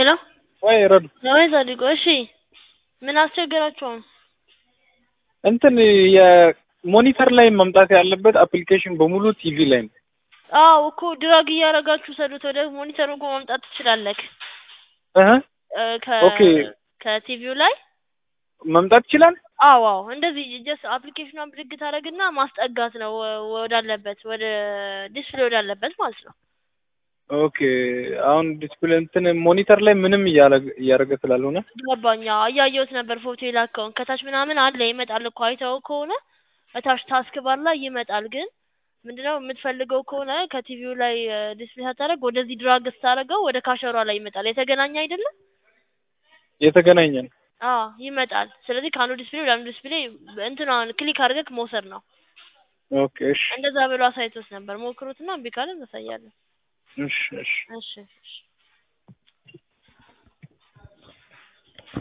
ሄሎ ወይ ረዱ ወይ ጻድቁ፣ እሺ ምን አስቸገራችሁ አሁን? እንትን የሞኒተር ላይ መምጣት ያለበት አፕሊኬሽን በሙሉ ቲቪ ላይ ነው። አዎ እኮ ድራግ እያደረጋችሁ ሰዱት ወደ ሞኒተሩ እኮ ማምጣት ትችላለህ። እህ እ ከ ኦኬ ከቲቪው ላይ መምጣት ይችላል። አዎ አዎ እንደዚህ ጀስት አፕሊኬሽኗን ብድግ ታደርግና ማስጠጋት ነው ወ- ወዳለበት ወደ ዲስፕሌይ ወዳለበት ማለት ነው። ኦኬ አሁን ዲስፕሌይ እንትን ሞኒተር ላይ ምንም እያረገ እያደረገ ስላልሆነ ገባኛ እያየሁት ነበር ፎቶ የላከውን ከታች ምናምን አለ ይመጣል እኮ አይተው ከሆነ እታች ታስክ ባር ላይ ይመጣል። ግን ምንድነው የምትፈልገው ከሆነ ከቲቪው ላይ ዲስፕሌይ ሳታደርግ ወደዚህ ድራግ ስታደርገው ወደ ካሸሯ ላይ ይመጣል። የተገናኘ አይደለም? የተገናኘ ነው። አዎ ይመጣል። ስለዚህ ከአንዱ ዲስፕሌይ ወደ አንዱ ዲስፕሌይ እንትኗን ክሊክ አድርገህ መውሰድ ነው። ኦኬ እሺ እንደዛ ብሎ አሳይቶት ነበር። ሞክሩትና እምቢ ካለ እናሳያለን። እሺ እሺ እሺ እሺ